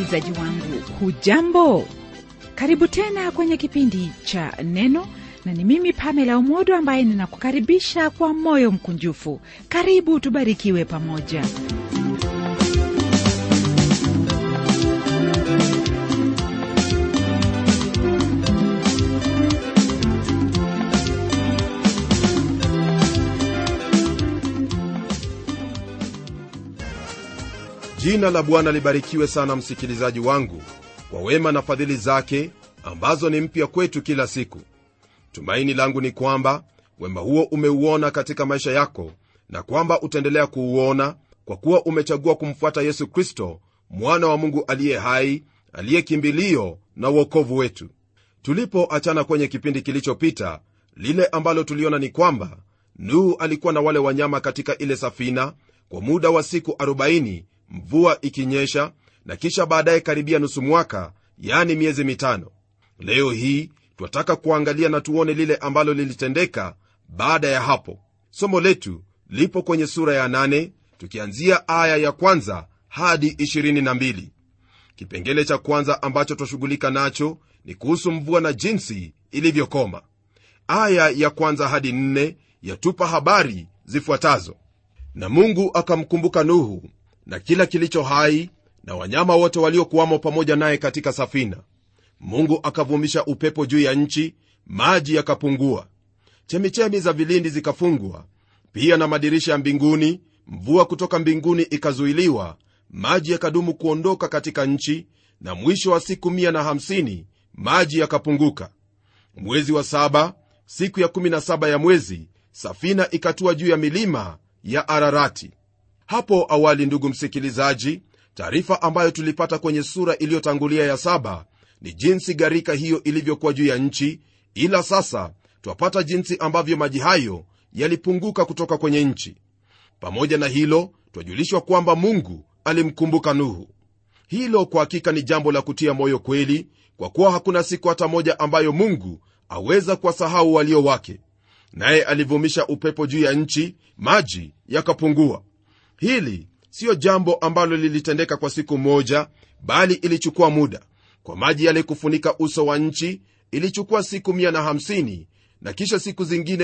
msikilizaji wangu hujambo karibu tena kwenye kipindi cha neno na ni mimi pamela umodo ambaye ninakukaribisha kwa moyo mkunjufu karibu tubarikiwe pamoja jina la bwana libarikiwe sana msikilizaji wangu kwa wema na fadhili zake ambazo ni mpya kwetu kila siku tumaini langu ni kwamba wema huo umeuona katika maisha yako na kwamba utaendelea kuuona kwa kuwa umechagua kumfuata yesu kristo mwana wa mungu aliye hai aliye kimbilio na uokovu wetu tulipoachana kwenye kipindi kilichopita lile ambalo tuliona ni kwamba nuhu alikuwa na wale wanyama katika ile safina kwa muda wa siku 40 mvua ikinyesha na kisha baadaye karibia nusu mwaka yani miezi mitano leo hii twataka kuangalia na tuone lile ambalo lilitendeka baada ya hapo somo letu lipo kwenye sura ya 8 tukianzia aya ya kwanza hadi 22 kipengele cha kwanza ambacho twashughulika nacho ni kuhusu mvua na jinsi ilivyokoma aya ya kwanza hadi 4 yatupa habari zifuatazo na mungu akamkumbuka nuhu na kila kilicho hai na wanyama wote waliokuwamo pamoja naye katika safina mungu akavumisha upepo juu ya nchi maji yakapungua chemichemi za vilindi zikafungwa pia na madirisha ya mbinguni mvua kutoka mbinguni ikazuiliwa maji yakadumu kuondoka katika nchi na mwisho wa siku 150 maji yakapunguka mwezi wa saba siku ya 17 ya mwezi safina ikatua juu ya milima ya ararati hapo awali ndugu msikilizaji taarifa ambayo tulipata kwenye sura iliyotangulia ya saba ni jinsi gharika hiyo ilivyokuwa juu ya nchi ila sasa twapata jinsi ambavyo maji hayo yalipunguka kutoka kwenye nchi pamoja na hilo twajulishwa kwamba mungu alimkumbuka nuhu hilo kwa hakika ni jambo la kutia moyo kweli kwa kuwa hakuna siku hata moja ambayo mungu aweza kuwasahau walio wake naye alivumisha upepo juu ya nchi maji yakapungua hili siyo jambo ambalo lilitendeka kwa siku moja bali ilichukua muda kwa maji yale kufunika uso wa nchi ilichukua siku 150 na kisha siku zingine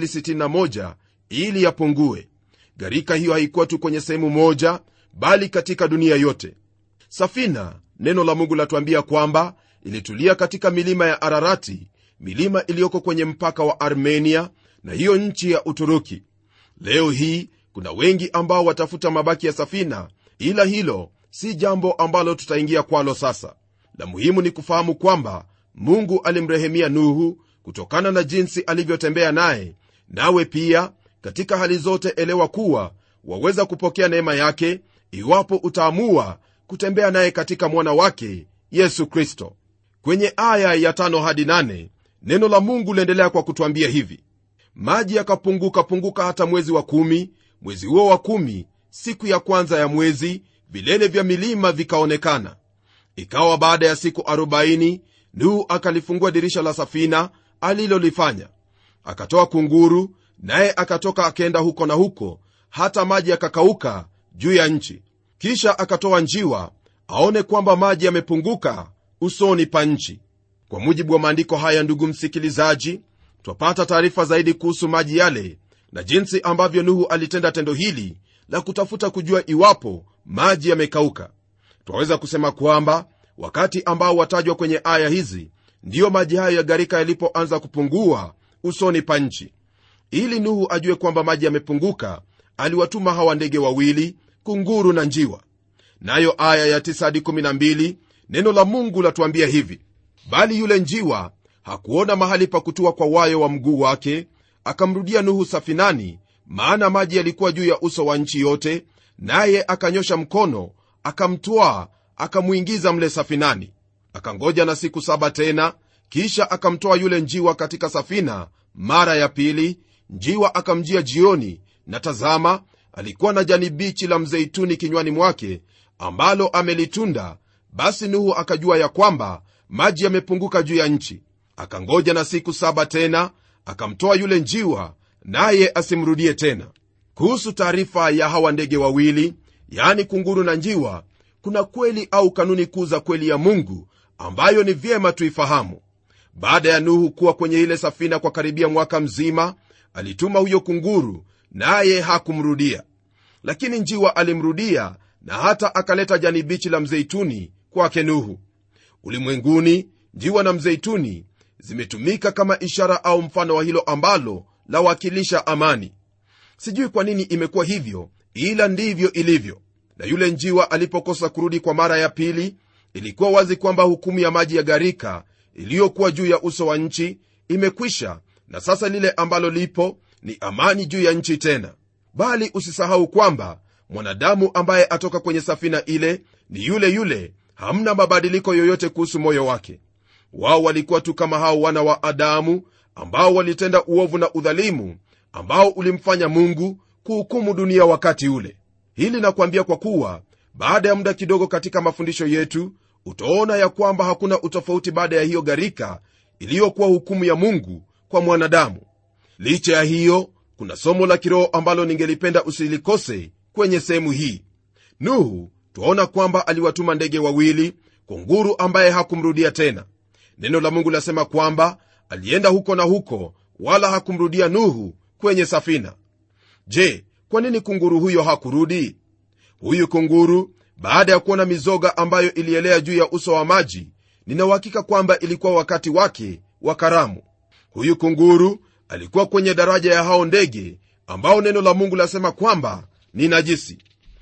261 ili yapungue gharika hiyo haikuwa tu kwenye sehemu moja bali katika dunia yote safina neno la mungu latuambia kwamba ilitulia katika milima ya ararati milima iliyoko kwenye mpaka wa armenia na hiyo nchi ya uturuki leo hii kuna wengi ambao watafuta mabaki ya safina ila hilo si jambo ambalo tutaingia kwalo sasa la muhimu ni kufahamu kwamba mungu alimrehemia nuhu kutokana na jinsi alivyotembea naye nawe pia katika hali zote elewa kuwa waweza kupokea neema yake iwapo utaamua kutembea naye katika mwana wake yesu kristo kwenye aya ya tano hadi nane, neno la mungu liendelea kwa kutwambia hivi maji yakapunguka punguka hata mwezi wa kumi mwezi huo wa kumi siku ya kwanza ya mwezi vilele vya milima vikaonekana ikawa baada ya siku 40 nuhu akalifungua dirisha la safina alilolifanya akatoa kunguru naye akatoka akaenda huko na huko hata maji yakakauka juu ya nchi kisha akatoa njiwa aone kwamba maji yamepunguka usoni pa nchi kwa mujibu wa maandiko haya ndugu msikilizaji twapata taarifa zaidi kuhusu maji yale na jinsi ambavyo nuhu alitenda tendo hili la kutafuta kujua iwapo maji yamekauka twaweza kusema kwamba wakati ambao watajwa kwenye aya hizi ndiyo maji hayo ya gharika yalipoanza kupungua usoni pa nchi ili nuhu ajue kwamba maji yamepunguka aliwatuma hawa ndege wawili kunguru na njiwa nayo aya ya 9 hadi 12 neno la mungu latuambia hivi bali yule njiwa hakuona mahali pa kutua kwa wayo wa mguu wake akamrudia nuhu safinani maana maji yalikuwa juu ya uso wa nchi yote naye akanyosha mkono akamtwaa akamwingiza mle safinani akangoja na siku saba tena kisha akamtoa yule njiwa katika safina mara ya pili njiwa akamjia jioni na tazama alikuwa na jani bichi la mzeituni kinywani mwake ambalo amelitunda basi nuhu akajua ya kwamba maji yamepunguka juu ya nchi akangoja na siku saba tena akamtoa yule njiwa naye asimrudie tena kuhusu taarifa ya hawa ndege wawili yaani kunguru na njiwa kuna kweli au kanuni kuu za kweli ya mungu ambayo ni vyema tuifahamu baada ya nuhu kuwa kwenye ile safina kwa karibia mwaka mzima alituma huyo kunguru naye hakumrudia lakini njiwa alimrudia na hata akaleta jani bichi la mzeituni kwake nuhu ulimwenguni njiwa na mzeituni zimetumika kama ishara au mfano wa hilo ambalo lawakilisha amani sijui kwa nini imekuwa hivyo ila ndivyo ilivyo na yule njiwa alipokosa kurudi kwa mara ya pili ilikuwa wazi kwamba hukumu ya maji ya gharika iliyokuwa juu ya uso wa nchi imekwisha na sasa lile ambalo lipo ni amani juu ya nchi tena bali usisahau kwamba mwanadamu ambaye atoka kwenye safina ile ni yule yule hamna mabadiliko yoyote kuhusu moyo wake wao walikuwa tu kama hao wana wa adamu ambao walitenda uovu na udhalimu ambao ulimfanya mungu kuhukumu dunia wakati ule hili nakuambia kwa kuwa baada ya muda kidogo katika mafundisho yetu utaona ya kwamba hakuna utofauti baada ya hiyo gharika iliyokuwa hukumu ya mungu kwa mwanadamu licha ya hiyo kuna somo la kiroho ambalo ningelipenda usilikose kwenye sehemu hii nuhu twaona kwamba aliwatuma ndege wawili kunguru ambaye hakumrudia tena neno la mungu lasema kwamba alienda huko na huko wala hakumrudia nuhu kwenye safina je kwa nini kunguru huyo hakurudi huyu kunguru baada ya kuona mizoga ambayo ilielea juu ya uso wa maji ninauhakika kwamba ilikuwa wakati wake wa karamu huyu kunguru alikuwa kwenye daraja ya hao ndege ambao neno la mungu lasema kwamba ni najisi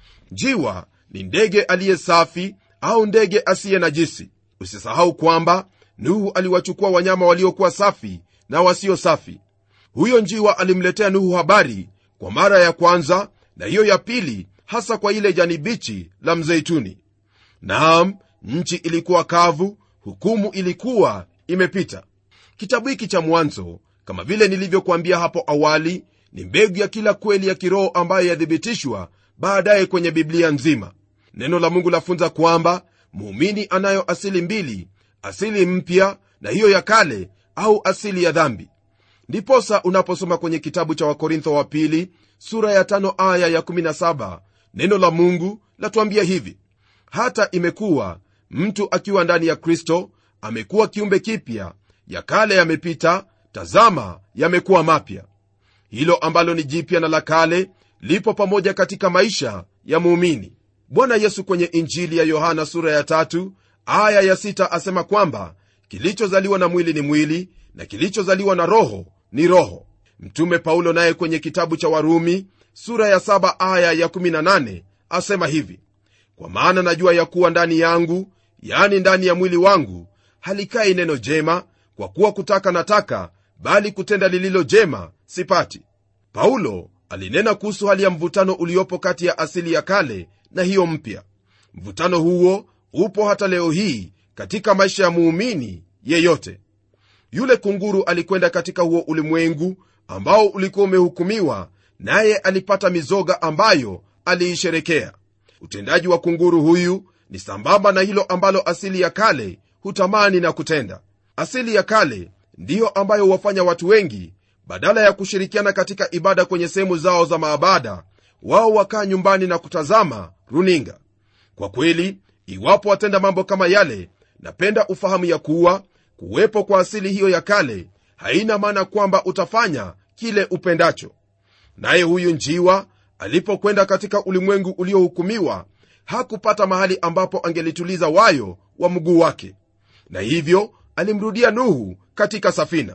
njiwa ni ndege aliye safi au ndege asiye najisi usisahau kwamba nuhu aliwachukua wanyama waliokuwa safi na wasio safi huyo njiwa alimletea nuhu habari kwa mara ya kwanza na hiyo ya pili hasa kwa ile jani bichi la mzeituni naam nchi ilikuwa kavu hukumu ilikuwa imepita kitabu hiki cha mwanzo kama vile nilivyokuambia hapo awali ni mbegu ya kila kweli ya kiroho ambayo yathibitishwa baadaye kwenye biblia nzima neno la mungu lafunza kwamba muumini anayo asili mbili asili mpya na hiyo ya kale au asili ya dhambi ndiposa unaposoma kwenye kitabu cha wakorintho wa pili sura ya tano aya ya 17 neno la mungu latuambia hivi hata imekuwa mtu akiwa ndani ya kristo amekuwa kiumbe kipya ya kale yamepita tazama yamekuwa mapya hilo ambalo ni jipya na la kale lipo pamoja katika maisha ya muumini bwana yesu kwenye injili ya yohana sura ya tatu aya ya sita asema kwamba kilichozaliwa na mwili ni mwili na kilichozaliwa na roho ni roho mtume paulo naye kwenye kitabu cha warumi sura ya saba aya ya 18 asema hivi kwa maana najua ya kuwa ndani yangu yani ndani ya mwili wangu halikai neno jema kwa kuwa kutaka nataka bali kutenda lililo jema sipati paulo alinena kuhusu hali ya mvutano uliopo kati ya asili ya kale na hiyo mpya mvutano huo upo hata leo hii katika maisha ya muumini yeyote yule kunguru alikwenda katika huo ulimwengu ambao ulikuwa umehukumiwa naye alipata mizoga ambayo aliisherekea utendaji wa kunguru huyu ni sambamba na hilo ambalo asili ya kale hutamani na kutenda asili ya kale ndiyo ambayo huwafanya watu wengi badala ya kushirikiana katika ibada kwenye sehemu zao za maabada wao wakaa nyumbani na kutazama runinga kwa kweli iwapo watenda mambo kama yale napenda ufahamu ya kuwa kuwepo kwa asili hiyo ya kale haina maana kwamba utafanya kile upendacho naye huyu njiwa alipokwenda katika ulimwengu uliohukumiwa hakupata mahali ambapo angelituliza wayo wa mguu wake na hivyo alimrudia nuhu katika safina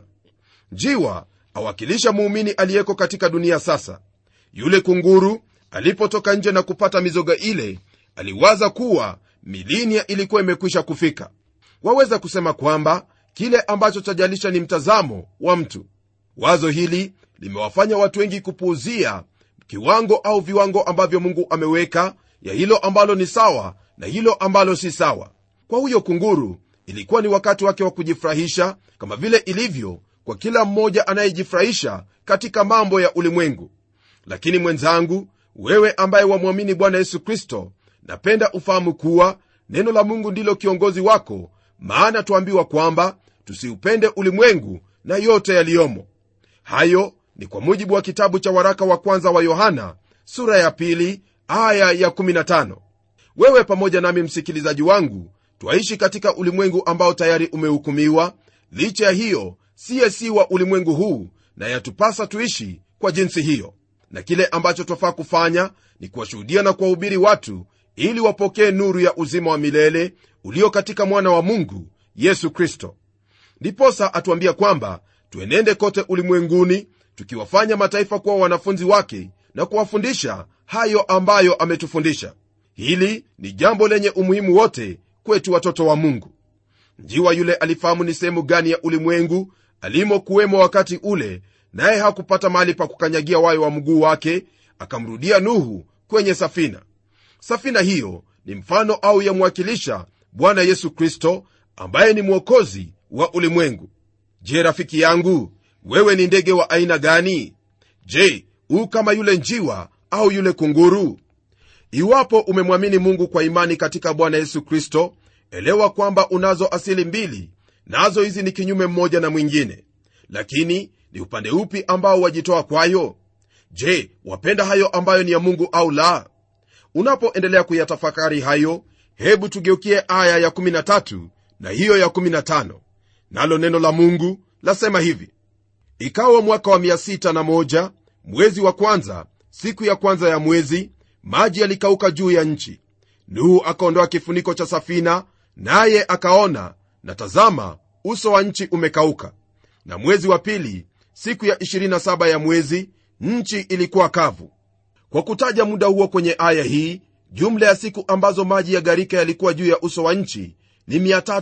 njiwa awakilisha muumini aliyeko katika dunia sasa yule kunguru alipotoka nje na kupata mizoga ile aliwaza kuwa milinia ilikuwa imekwisha kufika waweza kusema kwamba kile ambacho chajalisha ni mtazamo wa mtu wazo hili limewafanya watu wengi kupuuzia kiwango au viwango ambavyo mungu ameweka ya hilo ambalo ni sawa na hilo ambalo si sawa kwa huyo kunguru ilikuwa ni wakati wake wa kujifurahisha kama vile ilivyo kwa kila mmoja anayejifurahisha katika mambo ya ulimwengu lakini mwenzangu wewe ambaye wamwamini bwana yesu kristo napenda ufahamu kuwa neno la mungu ndilo kiongozi wako maana tuambiwa kwamba tusiupende ulimwengu na yote yaliyomo hayo ni kwa mujibu wa kitabu cha waraka wa kwanza wa yohana sura ya pili aya ya 15 wewe pamoja nami msikilizaji wangu twaishi katika ulimwengu ambao tayari umehukumiwa licha ya hiyo siye si wa ulimwengu huu na yatupasa tuishi kwa jinsi hiyo na kile ambacho twafaa kufanya ni kuwashuhudia na kuwahubiri watu ili wapokee nuru ya uzima wa milele ulio katika mwana wa mungu yesu kristo ndiposa atuambia kwamba tuenende kote ulimwenguni tukiwafanya mataifa kuwa wanafunzi wake na kuwafundisha hayo ambayo ametufundisha hili ni jambo lenye umuhimu wote kwetu watoto wa mungu njiwa yule alifahamu ni sehemu gani ya ulimwengu alimokuwemo wakati ule naye hakupata mahali pa kukanyagia wayo wa mguu wake akamrudia nuhu kwenye safina safina hiyo ni mfano au yamwakilisha bwana yesu kristo ambaye ni mwokozi wa ulimwengu je rafiki yangu wewe ni ndege wa aina gani je huu kama yule njiwa au yule kunguru iwapo umemwamini mungu kwa imani katika bwana yesu kristo elewa kwamba unazo asili mbili nazo hizi ni kinyume mmoja na mwingine lakini ni upande upi ambao wajitoa kwayo je wapenda hayo ambayo ni ya mungu au la unapoendelea kuyatafakari hayo hebu tugeukie aya ya13 na hiyo ya15 nalo neno la mungu lasema hivi ikawa mwaka wa 601 mwezi wa kwanza siku ya kwanza ya mwezi maji yalikauka juu ya nchi nuhu akaondoa kifuniko cha safina naye akaona na tazama uso wa nchi umekauka na mwezi wa pili siku ya 27 ya mwezi nchi ilikuwa kavu kwa kutaja muda huo kwenye aya hii jumla ya siku ambazo maji ya gharika yalikuwa juu ya uso wa nchi ni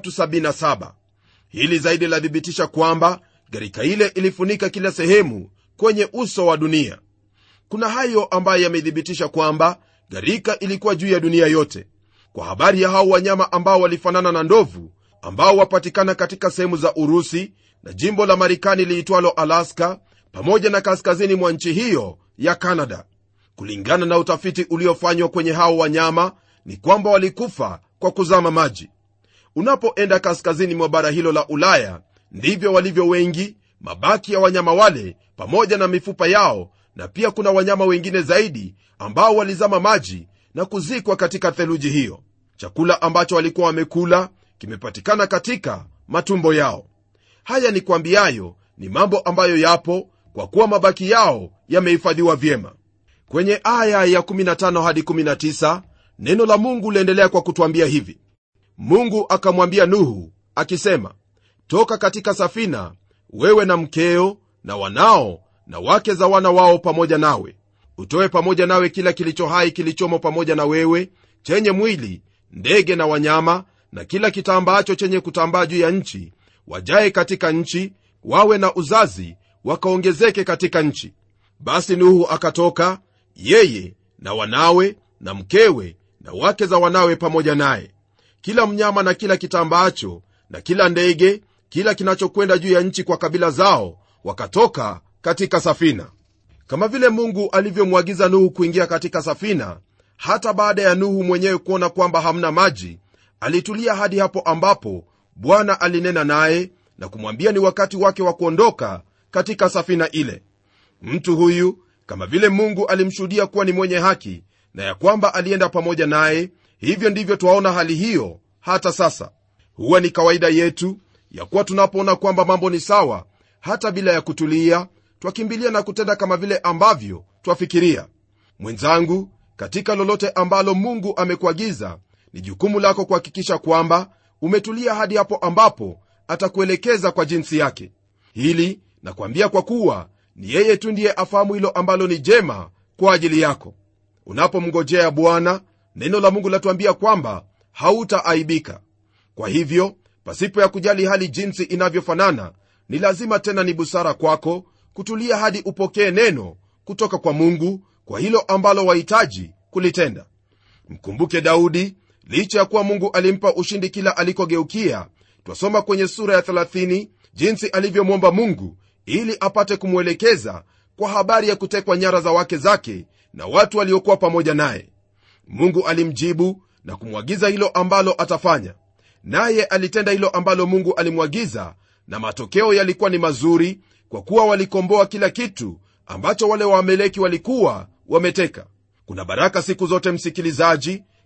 377 hili zaidi lathibitisha kwamba gharika ile ilifunika kila sehemu kwenye uso wa dunia kuna hayo ambayo yamethibitisha kwamba gharika ilikuwa juu ya dunia yote kwa habari ya hao wanyama ambao walifanana na ndovu ambao wapatikana katika sehemu za urusi na jimbo la marekani liitwalo alaska pamoja na kaskazini mwa nchi hiyo ya canada kulingana na utafiti uliofanywa kwenye hao wanyama ni kwamba walikufa kwa kuzama maji unapoenda kaskazini mwa bara hilo la ulaya ndivyo walivyo wengi mabaki ya wanyama wale pamoja na mifupa yao na pia kuna wanyama wengine zaidi ambao walizama maji na kuzikwa katika theluji hiyo chakula ambacho walikuwa wamekula kimepatikana katika matumbo yao haya ni kwambiayo ni mambo ambayo yapo kwa kuwa mabaki yao yamehifadhiwa vyema kwenye aya ya 15 hadi 19 neno la mungu liendelea kwa kutwambia hivi mungu akamwambia nuhu akisema toka katika safina wewe na mkeo na wanao na wake za wana wao pamoja nawe utoe pamoja nawe kila kilicho hai kilichomo pamoja na wewe chenye mwili ndege na wanyama na kila kitambaacho chenye kutambaa juu ya nchi wajaye katika nchi wawe na uzazi wakaongezeke katika nchi basi nuhu akatoka yeye na wanawe na mkewe na wake za wanawe pamoja naye kila mnyama na kila kitambaacho na kila ndege kila kinachokwenda juu ya nchi kwa kabila zao wakatoka katika safina kama vile mungu alivyomwagiza nuhu kuingia katika safina hata baada ya nuhu mwenyewe kuona kwamba hamna maji alitulia hadi hapo ambapo bwana alinena naye na kumwambia ni wakati wake wa kuondoka katika safina ile mtu huyu kama vile mungu alimshuhudia kuwa ni mwenye haki na ya kwamba alienda pamoja naye hivyo ndivyo twaona hali hiyo hata sasa huwa ni kawaida yetu ya kuwa tunapoona kwamba mambo ni sawa hata bila ya kutulia twakimbilia na kutenda kama vile ambavyo twafikiria mwenzangu katika lolote ambalo mungu amekuagiza ni jukumu lako kuhakikisha kwamba umetulia hadi hapo ambapo atakuelekeza kwa jinsi yake hili nakwambia kwa kuwa ni yeye tu ndiye afahamu hilo ambalo ni jema kwa ajili yako unapomngojea bwana neno la mungu latuambia kwamba hautaaibika kwa hivyo pasipo ya kujali hali jinsi inavyofanana ni lazima tena ni busara kwako kutulia hadi upokee neno kutoka kwa mungu kwa hilo ambalo wahitaji kulitenda mkumbuke daudi licha ya kuwa mungu alimpa ushindi kila alikogeukia twasoma kwenye sura ya 30 jinsi alivyomwomba mungu ili apate kumwelekeza kwa habari ya kutekwa nyara za wake zake na watu waliokuwa pamoja naye mungu alimjibu na kumwagiza hilo ambalo atafanya naye alitenda hilo ambalo mungu alimwagiza na matokeo yalikuwa ni mazuri kwa kuwa walikomboa kila kitu ambacho wale waameleki walikuwa wameteka kuna baraka siku zote msikilizaji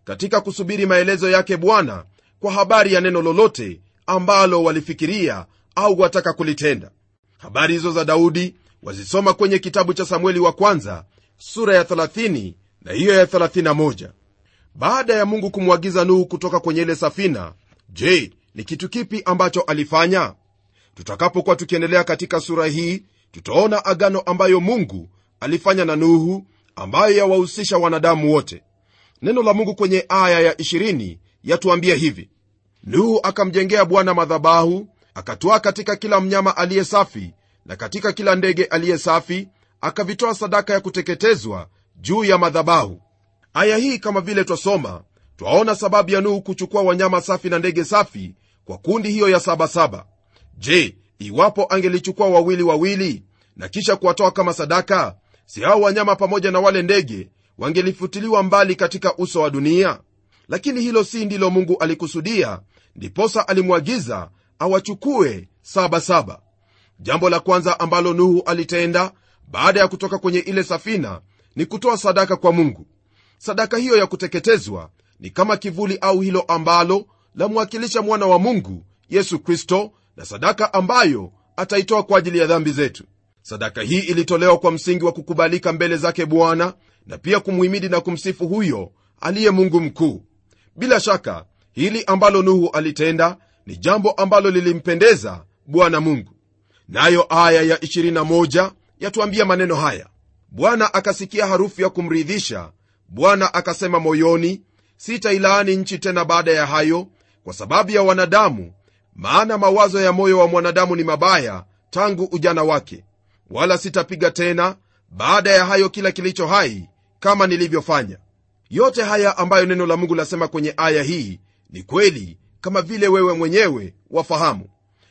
katika kusubiri maelezo yake bwana kwa habari ya neno lolote ambalo walifikiria au wataka kulitenda habari hizo za daudi wazisoma kwenye kitabu cha samueli wa kwanza sura ya 30 na hiyo ya 31 baada ya mungu kumwagiza nuhu kutoka kwenye ile safina je ni kitu kipi ambacho alifanya tutakapokuwa tukiendelea katika sura hii tutaona agano ambayo mungu alifanya na nuhu ambayo yawahusisha wanadamu wote neno la mungu kwenye aya ya 20 yatuambia hivi nuhu akamjengea bwana madhabahu akatwaa katika kila mnyama aliye safi na katika kila ndege aliye safi akavitoa sadaka ya kuteketezwa juu ya madhabahu aya hii kama vile twasoma twaona sababu ya nuhu kuchukua wanyama safi na ndege safi kwa kundi hiyo ya sabasaba je iwapo angelichukua wawili wawili na kisha kuwatoa kama sadaka si hao wanyama pamoja na wale ndege wangelifutiliwa mbali katika uso wa dunia lakini hilo si ndilo mungu alikusudia ndiposa alimwagiza awachukue sabasaba jambo la kwanza ambalo nuhu alitenda baada ya kutoka kwenye ile safina ni kutoa sadaka kwa mungu sadaka hiyo ya kuteketezwa ni kama kivuli au hilo ambalo lamwakilisha mwana wa mungu yesu kristo na sadaka ambayo ataitoa kwa ajili ya dhambi zetu sadaka hii ilitolewa kwa msingi wa kukubalika mbele zake bwana na pia kumhimidi na kumsifu huyo aliye mungu mkuu bila shaka hili ambalo nuhu alitenda ni jambo ambalo lilimpendeza bwana mungu nayo aya ya 21 yatuambia maneno haya bwana akasikia harufu ya kumridhisha bwana akasema moyoni sitailaani nchi tena baada ya hayo kwa sababu ya wanadamu maana mawazo ya moyo wa mwanadamu ni mabaya tangu ujana wake wala sitapiga tena baada ya hayo kila kilicho hai kama nilivyofanya yote haya ambayo neno la mungu lasema kwenye aya hii ni kweli kama vile wewe mwenyewe wafahamu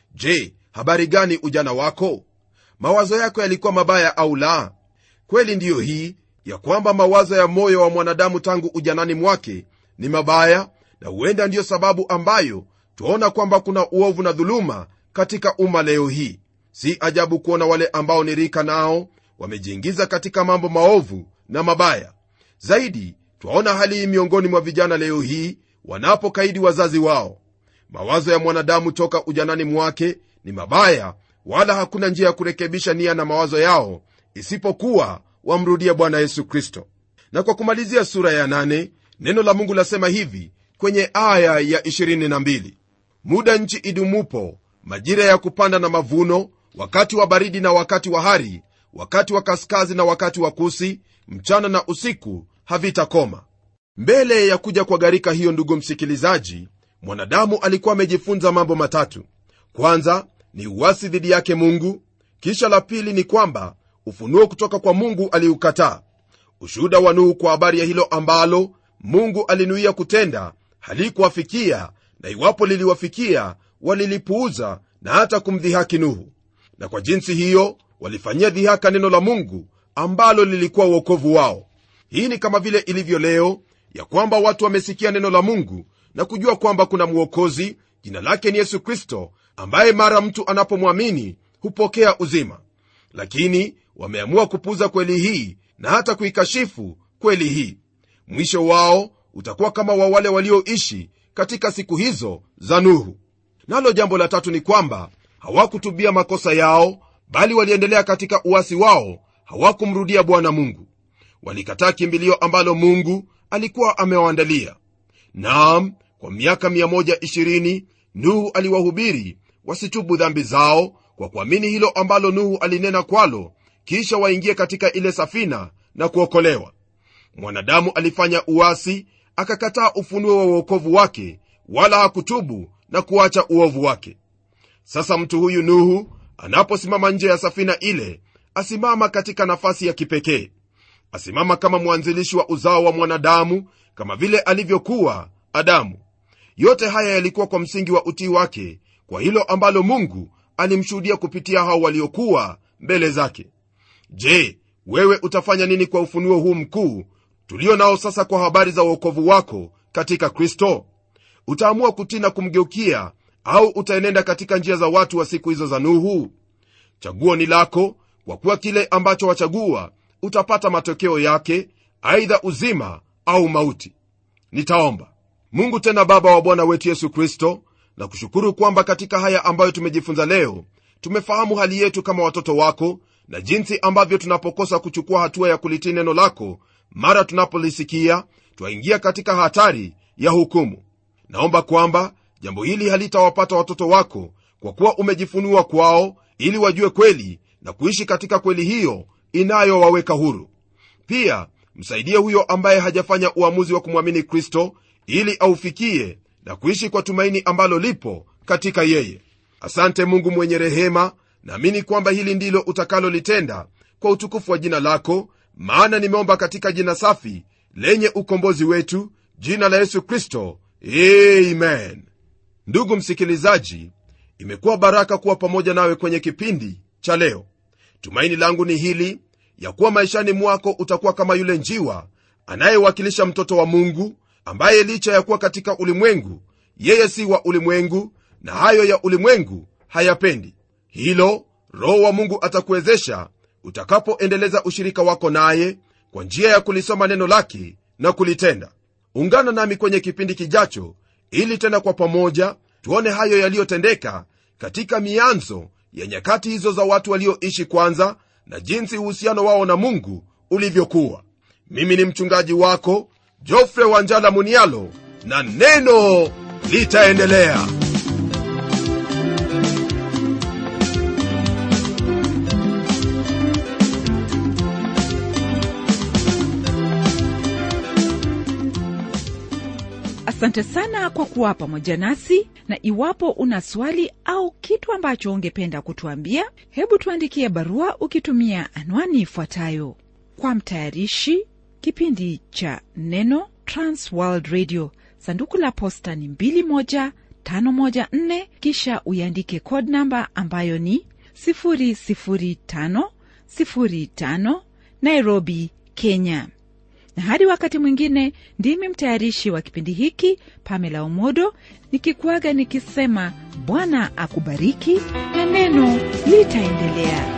je habari gani ujana wako mawazo yako yalikuwa mabaya au la kweli ndiyo hii ya kwamba mawazo ya moyo wa mwanadamu tangu ujanani mwake ni mabaya na huenda ndiyo sababu ambayo twaona kwamba kuna uovu na dhuluma katika umma leo hii si ajabu kuona wale ambao ni rika nao wamejiingiza katika mambo maovu na mabaya zaidi twaona hali hii miongoni mwa vijana leo hii wanapokaidi wazazi wao mawazo ya mwanadamu toka ujanani mwake ni mabaya wala hakuna njia ya kurekebisha nia na mawazo yao isipokuwa wamrudie bwana yesu kristo na kwa kumalizia sura ya nane, neno la mungu lasema hivi kwenye aya ya 22 muda nchi idumupo majira ya kupanda na mavuno wakati wa baridi na wakati wa hari wakati wa kaskazi na wakati wa kusi mchana na usiku havitakoma mbele ya kuja kwa gharika hiyo ndugu msikilizaji mwanadamu alikuwa amejifunza mambo matatu kwanza ni uwasi dhidi yake mungu kisha la pili ni kwamba ufunuo kutoka kwa mungu aliukataa ushuhuda wa nuhu kwa habari ya hilo ambalo mungu alinuia kutenda halikuwafikia na iwapo liliwafikia walilipuuza na hata kumdhihaki nuhu na kwa jinsi hiyo walifanyia dhihaka neno la mungu ambalo lilikuwa uokovu wao hii ni kama vile ilivyo leo ya kwamba watu wamesikia neno la mungu na kujua kwamba kuna mwokozi jina lake ni yesu kristo ambaye mara mtu anapomwamini hupokea uzima lakini wameamua kupuuza kweli hii na hata kuikashifu kweli hii mwisho wao utakuwa kama wa wale walioishi katika siku hizo za nuhu nalo jambo la tatu ni kwamba hawakutubia makosa yao bali waliendelea katika uwasi wao hawakumrudia bwana mungu walikataa kimbilio ambalo mungu alikuwa amewaandalia naam kwa miaka 120 nuhu aliwahubiri wasitubu dhambi zao kwa kuamini hilo ambalo nuhu alinena kwalo kisha waingie katika ile safina na kuokolewa mwanadamu alifanya uasi akakataa ufunuo wa uokovu wake wala hakutubu na kuacha uovu wake sasa mtu huyu nuhu anaposimama nje ya safina ile asimama katika nafasi ya kipekee asimama kama mwanzilishi wa uzao wa mwanadamu kama vile alivyokuwa adamu yote haya yalikuwa kwa msingi wa utii wake kwa hilo ambalo mungu alimshuhudia kupitia hao waliokuwa mbele zake je wewe utafanya nini kwa ufunuo huu mkuu tulio nao sasa kwa habari za uokovu wako katika kristo utaamua kutii na kumgeukia au utaenenda katika njia za watu wa siku hizo za nuhu chaguo ni lako kwa kuwa kile ambacho wachagua utapata matokeo yake aidha uzima au mauti nitaomba mungu tena baba wa bwana wetu yesu kristo na kushukuru kwamba katika haya ambayo tumejifunza leo tumefahamu hali yetu kama watoto wako na jinsi ambavyo tunapokosa kuchukua hatua ya kulitii neno lako mara tunapolisikia twaingia katika hatari ya hukumu naomba kwamba jambo hili halitawapata watoto wako kwa kuwa umejifunua kwao ili wajue kweli na kuishi katika kweli hiyo inayowaweka huru pia msaidie huyo ambaye hajafanya uamuzi wa kumwamini kristo ili aufikie na kuishi kwa tumaini ambalo lipo katika yeye asante mungu mwenye rehema naamini kwamba hili ndilo utakalolitenda kwa utukufu wa jina lako maana nimeomba katika jina safi lenye ukombozi wetu jina la yesu kristo amen ndugu msikilizaji imekuwa baraka kuwa pamoja nawe kwenye kipindi cha leo tumaini langu ni hili ya kuwa maishani mwako utakuwa kama yule njiwa anayewakilisha mtoto wa mungu ambaye licha ya kuwa katika ulimwengu yeye si wa ulimwengu na hayo ya ulimwengu hayapendi hilo roho wa mungu atakuwezesha utakapoendeleza ushirika wako naye kwa njia ya kulisoma neno lake na kulitenda ungana nami kwenye kipindi kijacho ili tena kwa pamoja tuone hayo yaliyotendeka katika mianzo ya nyakati hizo za watu walioishi kwanza na jinsi uhusiano wao na mungu ulivyokuwa mimi ni mchungaji wako jofre wanjala munialo na neno litaendelea asante sana kwa kuwa pamoja nasi na iwapo una swali au kitu ambacho ungependa kutuambia hebu tuandikie barua ukitumia anwani ifuatayo kwa mtayarishi kipindi cha neno transworld radio sanduku la posta ni 21514 kisha uiandike code namba ambayo ni 00505 nairobi kenya na hadi wakati mwingine ndimi mtayarishi wa kipindi hiki pamela omodo nikikuaga nikisema bwana akubariki na neno litaendelea